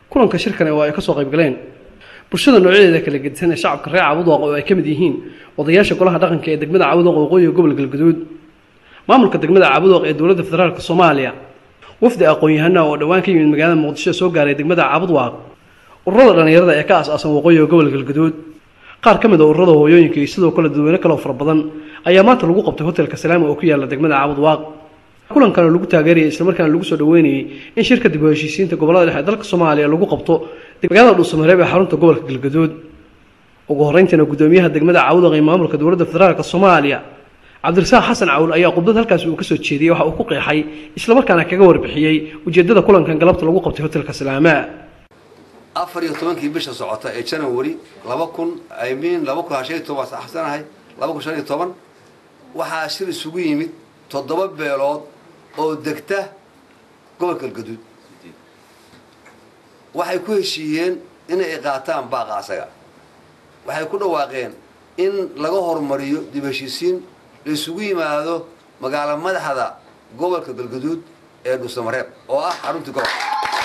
kulanka shirkan oo ay kasoo qayb galeen bulshada noocyadeeda kala gedisan ee shacabka reer cabudwaaq oo ay ka mid yihiin odayaasha golaha dhaqanka ee degmada cabudwaaq waqooyiga gobol galgaduud maamulka degmada cabudwaaq ee dowladda federaalk soomaaliya wafdi aqoon-yahana oo dhowaan ka yimid magaalada muqdisho soo gaaray degmada cabudwaaq ururada dhallinyarada ee ka as-aasan waqooyiga gobol galgaduud qaar ka mid a ururada hooyooyinka iyo sidoo kale dadweyne kaloo fara badan ayaa maanta lagu qabtay hotelka salaama oo ku yaala degmada cabudwaaq kulankan oo lagu taageerayay islamarkaana lagu soo dhaweynayay in shirka dib u heshiisiinta gobolada dhexe dalka soomaaliya lagu qabto magaalada dhuusamareeb ee xarunta gobolka galgaduud ugu horreyntiina guddoomiyaha degmada cabudwaaq ee maamulka dowladda federaalk soomaaliya cabdirasaaq xasan cawl ayaa khudbad halkaas uu kasoo jeediyey waxa uu ku qeexay islamarkaana kaga warbixiyey ujeedada kulankan galabta lagu qabtay hotelka salaama afar iyo tobankii bisha socota ee janawari laba kun imean laba kun shan iyo toban waa axsanahay laba kun shan iyo toban waxaa shir isugu yimid toddoba beelood oo degta gobolka galgaduud waxay ku heshiiyeen inay qaataan baaqa asaga waxay ku dhawaaqeen in laga horumariyo dib heshiisiin la isugu yimaado magaalo madaxda gobolka galgaduud ee dhuusamareeb oo ah xaruntii gobolka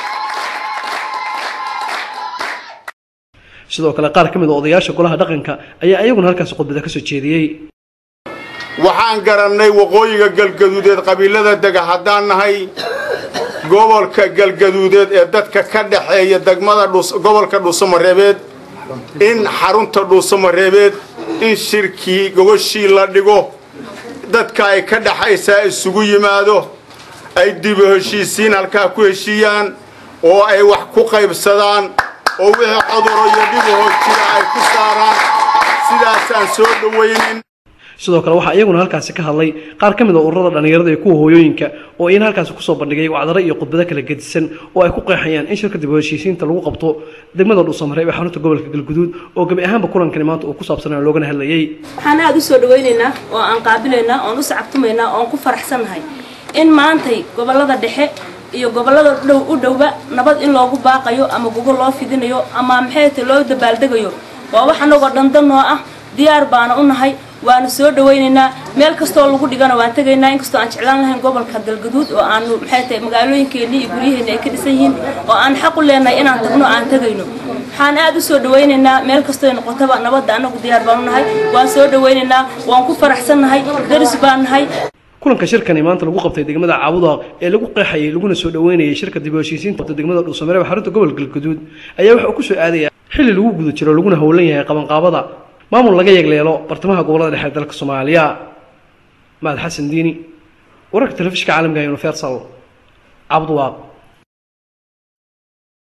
sidoo kale qaar ka mid a odayaasha golaha dhaqanka ayaa iyaguna halkaasi khudbada kasoo jeediyey waxaan garannay waqooyiga galgaduudeed qabiilada dega haddaan nahay gobolka galgaduudeed ee dadka ka dhexeeya degmada gobolka dhuusamareebeed in xarunta dhuusamareebeed in shirkii gogoshii la dhigo dadka ay ka dhexaysaa isugu yimaado ay dibu heshiisiin halkaa ku heshiiyaan oo ay wax ku qaybsadaan oo wixii coduro iyo dhibahoo jira ay ku saaraan sidaasaan soo dhawaynin sidoo kale waxaa iyaguna halkaasi ka hadlay qaar ka mid a ururada dhallinyarada iyo kuwa hooyooyinka oo iyana halkaasi kusoo bandhigay wacdaro iyo khudbado kala gedisan oo ay ku qeexayaan in shirka dib u heshiisiinta lagu qabto degmada dhuusamareeb ee xarunta gobolka galguduud oo gebi ahaanba kulankani maanta uu ku saabsanaa loogana hadlayay waxaan aada u soo dhawaynaynaa oo aan qaabilaynaa oon u sacabtumaynaa oon ku faraxsannahay in maantay gobolada dhexe iyo gobolada dhow u dhowba nabad in loogu baaqayo ama gugo loo fidinayo ama maxayta loo dabaaldegayo waa wax anagoo dhandanoo ah diyaar baana u nahay waanu soo dhawaynaynaa meel kastoo lagu dhigana waan tegaynaa inkastoo aan jeclaan lahayn gobolka galgaduud oo aanu maxay tahay magaalooyinkeenni iyo guryaheeni ay ka dhisan yihiin oo aan xaq u leenahay inaan tagno aan tegayno waxaan aada u soo dhawaynaynaa meel kastoo noqotaba nabadda anagu diyaar baan u nahay waan soo dhawaynaynaa waan ku faraxsannahay daris baan nahay kulanka shirkani maanta lagu qabtay degmada cabudaq ee lagu qeexayay laguna soo dhaweynayay shirka dib u heshiisiinta degmada dhuusamareeb xarunta gobolka galgaduud ayaa waxa uu ku soo aadaya xilli lagu guda jiro laguna howlan yahay qabanqaabada maamul laga yeegleelo bartamaha gobolada dhexe ee dalka soomaaliya mahad xasan diini wararka telefishinka caalamka universal cabudwaaq